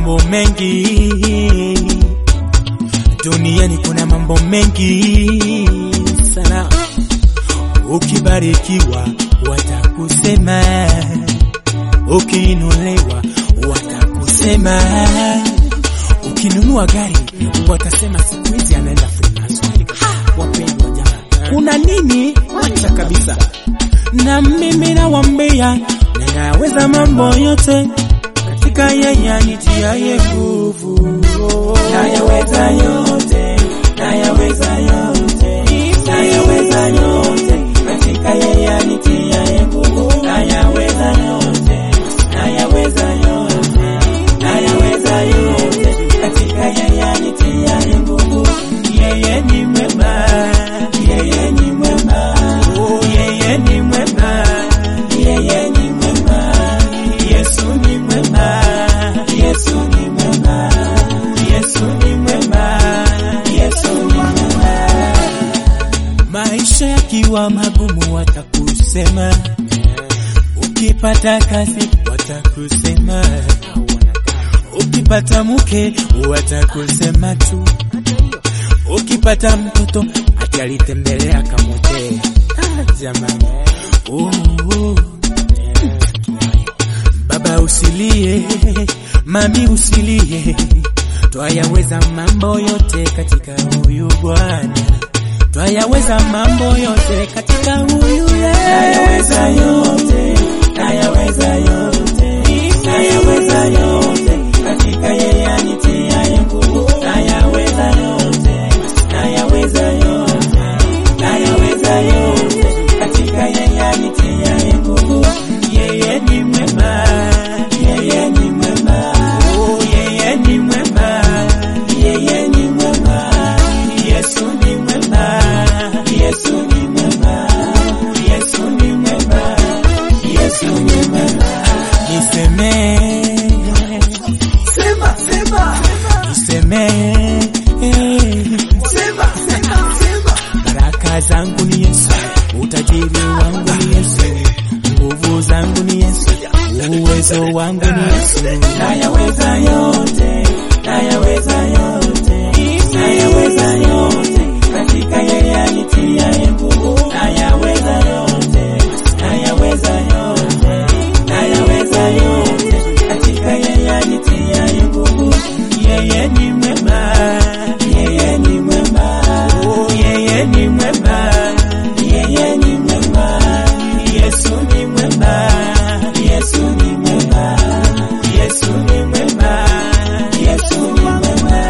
mambo mengi duniani, kuna mambo mengi sana. Ukibarikiwa watakusema, ukiinuliwa watakusema, ukinunua gari watasema siku hizi anaenda Freemason. Wapendwa jamaa, kuna nini? Acha kabisa. Na mimi nawambia, ninaweza mambo yote katika yeye anitiaye nguvu. Nayaweza yote, nayaweza yote, nayaweza yote katika yeye anitiaye nguvu. Nayaweza yote, nayaweza yote, nayaweza yote katika yeye anitiaye nguvu. Yeye ni mwema, yeye ni mwema, oh, yeye ni mwema, yeye ni mwema, Yesu ni mwema, Yesu ni mwema, Yesu ni mwema, Yesu ni mwema. Maisha yakiwa magumu watakusema, ukipata kazi watakusema, ukipata mke watakusema tu, ukipata mtoto ati alitembelea kamote. Ah, jamani, oh, oh. Baba usilie, mami usilie, twayaweza mambo yote katika huyu Bwana, twayaweza mambo yote katika huyu Yesu. Nayaweza yote, nayaweza yote, nayaweza yote katika yeye anitiaye nguvu. Nayaweza yote, nayaweza yote, nayaweza yote katika yeye anitiaye nguvu. Yeye ni mwema, yeye ni mwema, oh, yeye ni mwema, yeye ni mwema, Yesu ni mwema, Yesu ni mwema, Yesu ni mwema, Yesu ni mwema. Niseme, Sema, sema, niseme, sema, sema, sema. baraka zangu ni Yesu, utajiri wangu ni Yesu, nguvu zangu ni Yesu, uwezo wangu ni Yesu. Nayaweza yote, nayaweza yote, nayaweza yote katika yeye anitiaye nguvu. Nayaweza yote, nayaweza yote, nayaweza yote katika yeye anitiaye nguvu. Yeye ni mwema, yeye ni mwema, oh, yeye ni mwema, yeye ni mwema, Yesu ni mwema, Yesu ni mwema, Yesu ni mwema, Yesu ni mwema.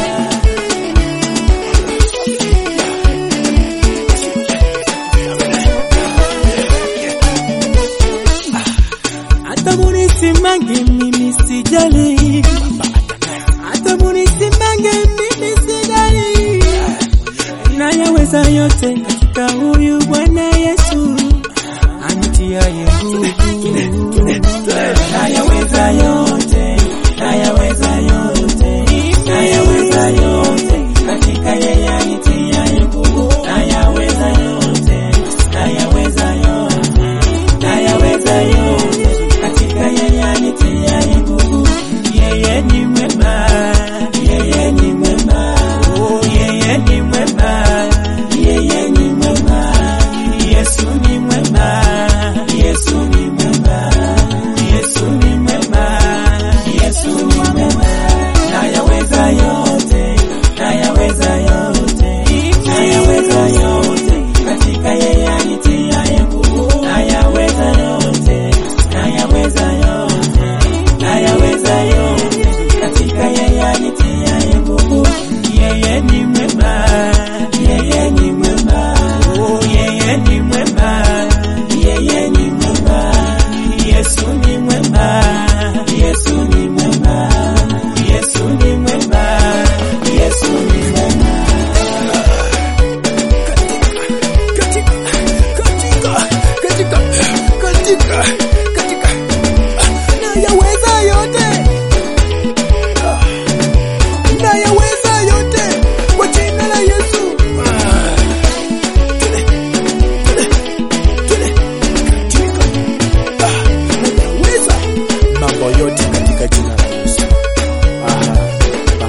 Hata munisimange mimi sijali, hata munisimange mimi sijali, nayaweza yote katika huyu Bwana Yesu anitiaye nguvu. Nayaweza yote, nayaweza yote, nayaweza yote katika yeye anitiaye nguvu. Nayaweza yote, nayaweza yote, nayaweza yote katika yeye anitiaye nguvu. Yeye ni mwema, yeye ni mwema, oh, yeye ni mwema, yeye ni mwema, Yesu ni mwema, Yesu ni mwema.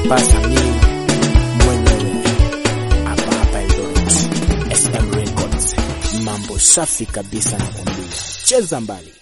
kusambaza mimi mwenyewe hapa hapa Eldoret, SM Records. Mambo safi kabisa nakwambia, cheza mbali.